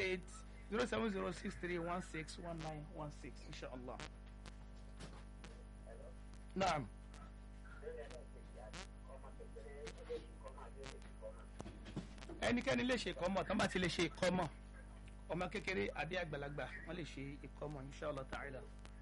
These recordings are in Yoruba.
eight zero seven zero six three one six one nine one six inshallah. naam. ẹnikẹ́ni lè ṣe ìkọ́mọ̀ tán bá ti lè ṣe ìkọ́mọ̀ ọmọ kékeré àbí àgbàlagbà wọ́n lè ṣe ìkọ́mọ̀ inshallah ta'ala.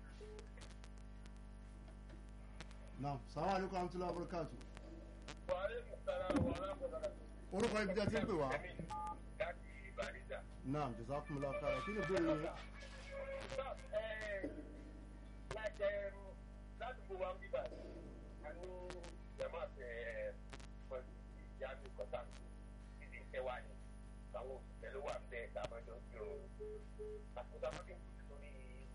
naam salamu alaykum wa rahmatulahi wa barakatu. Wàhálà ìsàlá wàhálà kọ̀ọ̀kan. orúkọ ibi tí a ti ń pè wá. Ẹ̀mí láti Bàrídà. naam jazakumullahu khairan kí ni ìbéèrè yẹn. Náà ẹ̀ láti láti gbogbo wa ń bíbà a ní jama ẹ̀ pẹ̀lú ìyá mi kọ́tà mi ìdí iṣẹ́ wa ni àwọn òṣìṣẹ́ ló wà ń bẹ́ẹ̀ dábàjọ́ sí o. Àkóso àwọn akéwì lórí.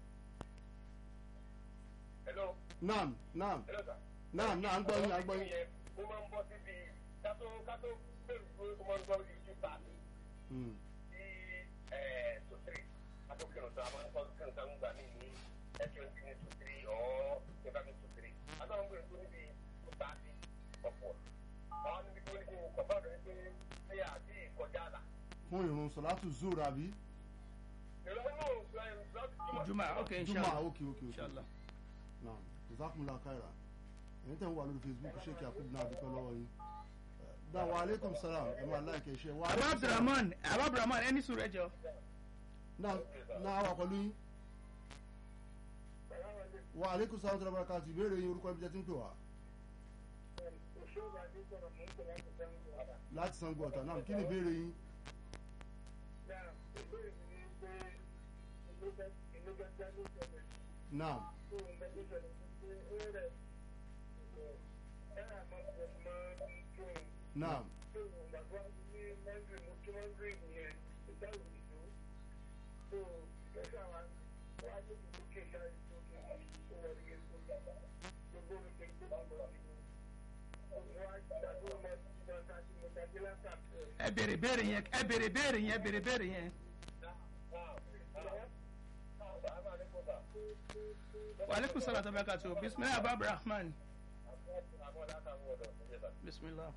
Hello. naam naam Hello sir. naam naam à ń gbọ́ yín à ń gbọ́ yín. Ó máa ń bọ́ síbi kátó kátó bẹ́ẹ̀ ló ó máa ń gbọ́ ibi tó Hmm. sí sotiri atokiri tó a máa ń kọ́ kí nǹkan gbà mí ní twenty ní sotiri ọ̀ nípa mi sotiri àtàwọn gbèrè tó níbi tó ta sí ọ̀pọ̀ àwọn níbi tó níbi kọ̀ọ̀bá rẹ̀ pé ṣé àti ìkọjá là. fún ìrun sọlátù zuur àbí. ìrọ̀lẹ́ náà láti juma ok juma inshallah ok ok ok. inshallah. naam jazakumullahu khairan. ẹ̀yin tẹ̀ ń wà lórí facebook ṣéèkì àkúbù náà dúpẹ́ lọ́wọ́ yín. dáa wa aleykum salaam ẹ̀ máa láìkẹ́ iṣẹ́ wa. abu abdulrahman abu abdulrahman ẹni sùn rẹ jọ. náà náà wà pẹ̀lú yín. wa aleykum salaam tó lọ́wọ́ káàtì ìbéèrè yín orúkọ ibi tí a ti ń pè wá. láti sango ọ̀tà náà kí ni ìbéèrè yín. náà náà ẹ bèrè bèrè yẹn ẹ bèrè bèrè yẹn ẹ bèrè bèrè yẹn. waaleykum salaam wa barakatuh bisimilahi abu abdulrahman bisimilah.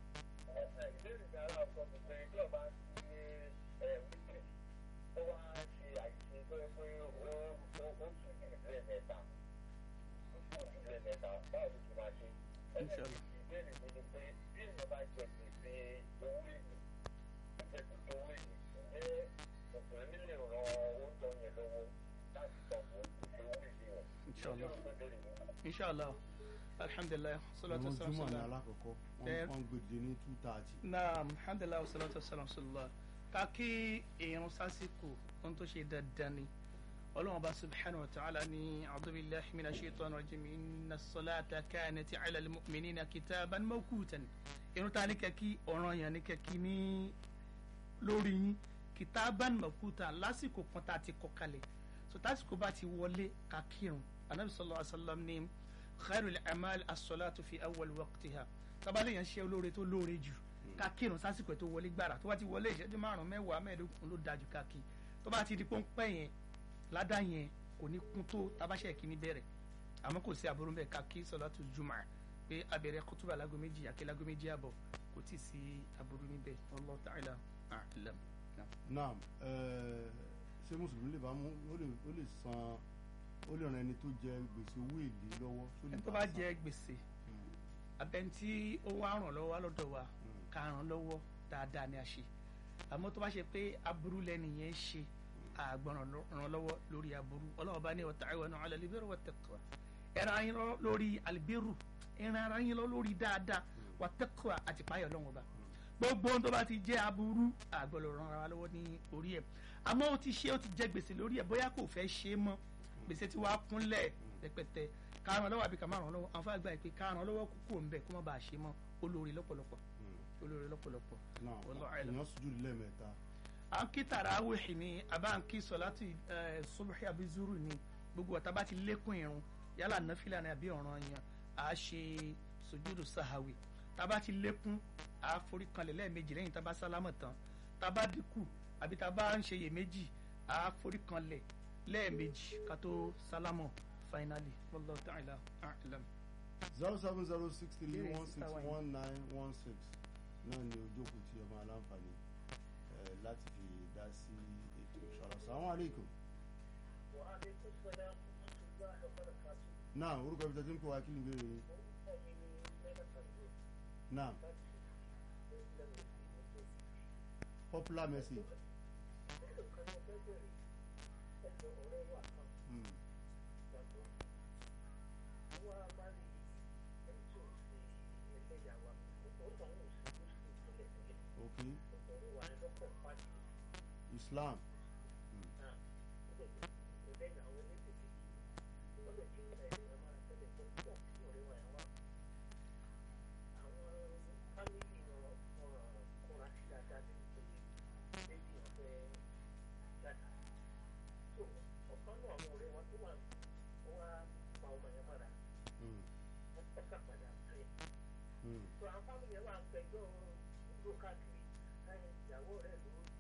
inshallah. inshallah inshallah alhamdulilah salatu ìrun wasalam juma ní sallam. alákọ̀ọ́kọ́ Ẹ- wọ́n wọ́n gbèdé ní two thirty. naam alhamdulilah wasalatu wasalam sallallahu ká kí irun sásìkò ohun tó ṣe dandan ni ọlọ́run bá subhanahu wa ta'ala ní abdullahi mina shaitan rajim inna salata kanati ala almu'minina kitaban mawqutan irun ta ní kẹ́kí ọ̀ràn yẹn ní kẹ́kí ní lórí yín kitaban mawqutan lásìkò kan tá a ti kọ kalẹ̀ so tásìkò bá ti wọlé ká kírun anabi sallallahu alaihi wa sallam ní khairul amal as-salatu fi awwal waqtiha tábàlẹ̀ yẹn ṣe olóore tó lóore jù ká kírun sásìkò tó wọlé gbàrà tó bá ti wọlé ìṣẹ́jú márùn-ún mẹ́wàá mẹ́ẹ̀ẹ́dógún ló dájú ká kí tó bá ti di pọ́npẹ́ yẹn ládà yẹn kò ní kún tó tabáṣẹ́ kìíní bẹ̀rẹ̀ àmọ́ kò sí aburú bẹ́ẹ̀ ká kí sọ̀látù jùmọ̀ pé abẹ̀rẹ̀ kútúbà lágọ́ méjì àkè lágọ́ méjì àbọ̀ kò tí ì sí aburú níbẹ̀ Wallahu ta'ala a'lam. naam ẹẹ ṣé mùsùlùmí lè bá mú ó lè ó lè san ó lè ran ẹni tó jẹ gbèsè owó èlé lọ́wọ́ tó lè ẹni tó bá bá san? jẹ gbèsè Hmm, abẹ́ntí ó wá ràn lọ́wọ́ lọ́dọ̀ wa hmm. ká ràn lọ́wọ́ dáadáa ni a ṣe àmọ́ tó bá ṣe pé aburú lẹ́nu yẹn ṣe àgbọ̀n ràn lọ́wọ́ lórí aburú ọlọ́wọ́ bá ní wa ta'awanu 'ala al-birri wat-taqwa ẹ̀ràn ayín lọ lórí al-birru ẹ̀ràn ara yín lọ lórí dáadáa wat-taqwa àti páyọ̀ lọ́wọ́ bá gbogbo ohun tó bá ti jẹ́ aburú àgbọ̀n ràn ara lọ́wọ́ ní orí ẹ̀ àmọ́ ó ti ṣe ó ti jẹ gbèsè lórí ẹ̀ bóyá kò fẹ́ ṣe é mọ́ gbèsè tí wàá kúnlẹ̀ rẹpẹtẹ káràn lọ́wọ́ àbí kàmá ràn lọ́wọ́ àwọn fàgbà ìpè káràn lọ́wọ́ kúkú ń bẹ̀ kó má bàa ṣe mọ́ olórí lọ́pọ̀lọpọ̀ olórí lọ́pọ̀lọpọ̀ náà Wallahu a'lam. èèyàn sùjú lẹ́ẹ̀mẹ́ta à ń kí tàràwìhì ni àbá ń kí sọ̀láàtì subuhi àbí zuru ni gbogbo ọ̀tá bá ti lékún irun yálà náfìlà ni àbí ọ̀ràn yẹn à á ṣe sojúdù sahawi tá a bá ti lékún à á forí kanlẹ̀ lẹ́ẹ̀mejì lẹ́yìn tá a bá sálámọ̀ tán tá a bá dínkù àbí tá a bá ń ṣe iyèméjì à á forí kanlẹ̀ lẹ́ẹ̀mejì ká tó sálámọ̀ finally wallahu ta'ala a'lam. zero seven zero six three Ìbéèrè one six sísá wa yìí. one nine one six náà ni ojókòó tí ọmọ aláǹfààní ẹ láti fi dá sí ètò assalamu alaikum náà orúkọ ibi tẹ́tí ń kó wa kí ni ìbéèrè yín náà popular message. Mm. Okay. Islam. Mm. Mm. So àwọn fámìlì ẹ̀ wà ń pẹjọ́ dúró káàkiri káyọ̀ ìyàwó rẹ̀ ló